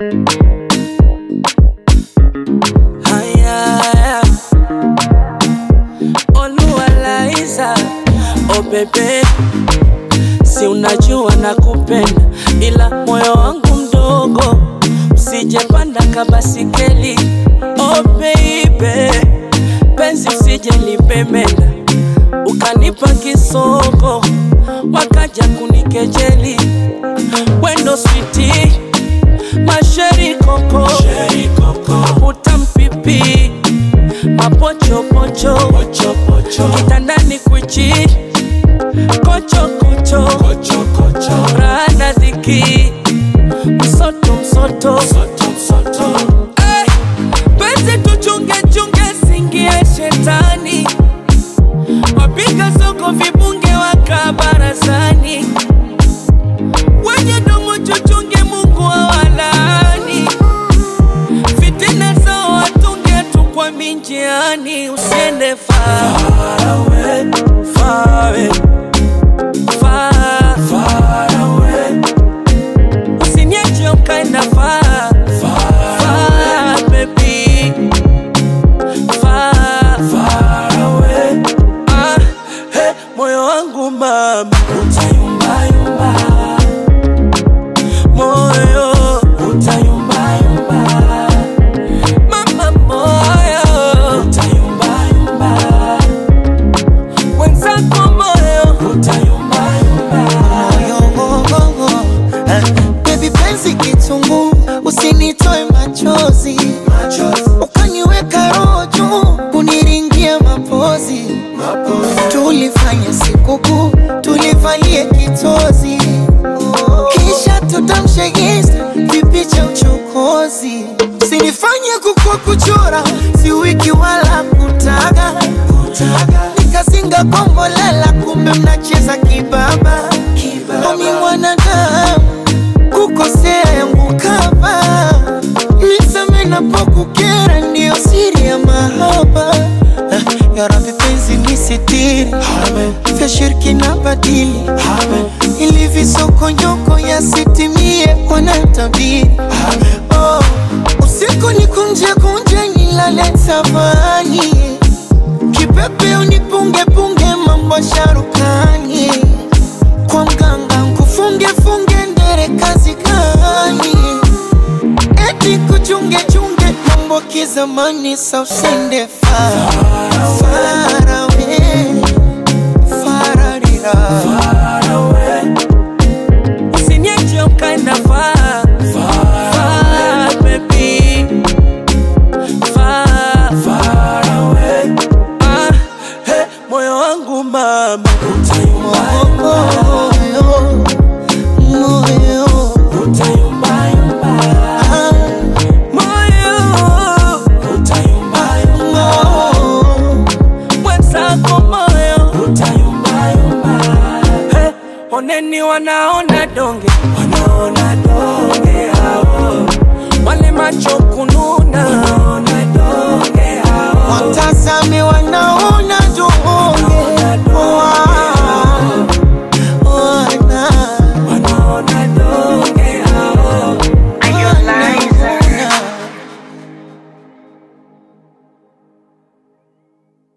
Haya, Oluwalaiza, oh bebe, si unajua nakupenda, ila moyo wangu mdogo, usijepanda kabasikeli. Oh baby, penzi usije lipemenda, ukanipa kisoko, wakaja kunikejeli, wendo switi masheri koko, utampipi mapochopocho kitandani kwichi kochokocho rana dhiki msoto msoto Eh, penzi tuchunge chunge singie shetani wapiga soko vibunge waka barazani wenye domo chuchunge mungu awalani fitina zao watunge tu kwa minjiani usiende far away, far away, far, far away. Usiniache ukaenda far, far, baby. Far, far away. Ah, hey, moyo wangu mama utayumbayumba moyo utayumbayumba mama moyo utayumbayumba wenzako moyo utayumbayumba Moyo, eh, baby penzi kitungu, usinitoe machozi, ukaniweka roho juu, kuniringia mapozi, tulifanya sikukuu, tulivalie kitozi, kisha tutamshe insta vipicha uchokozi, sinifanye kukua kuchora, si wiki wala kutaga, nikazinga kombolela, kumbe mnacheza kibaba, omi mwanadamu kukosea yangu kama niseme napokukera, ndiyo siri ya mahaba. Eh, Ya Rabbi penzi nisitiri, vya shirki na badili, ili visokonyoko yasitimie wanatabiri. Oh, usiku ni kunje kunje nilale tafani, kipepe unipunge punge mambo sharukani kwa mganga nkufunge funge ndere kazi gani? Eti kuchunge chunge mambo kizamani, sa usende far far away, fararira Usiniache ukaenda far, far, baby. Far, far away. Ah, hey, moyo wangu mama utayumbayumba, moyo moyo utayumbayumba. ah, Moyo utayumbayumba. moyo mwenzako moyo utayumbayumba. Hey, oneni wanaona donge, wanaona donge hao, wale macho kununa, wanaona donge hao. watazame wanaona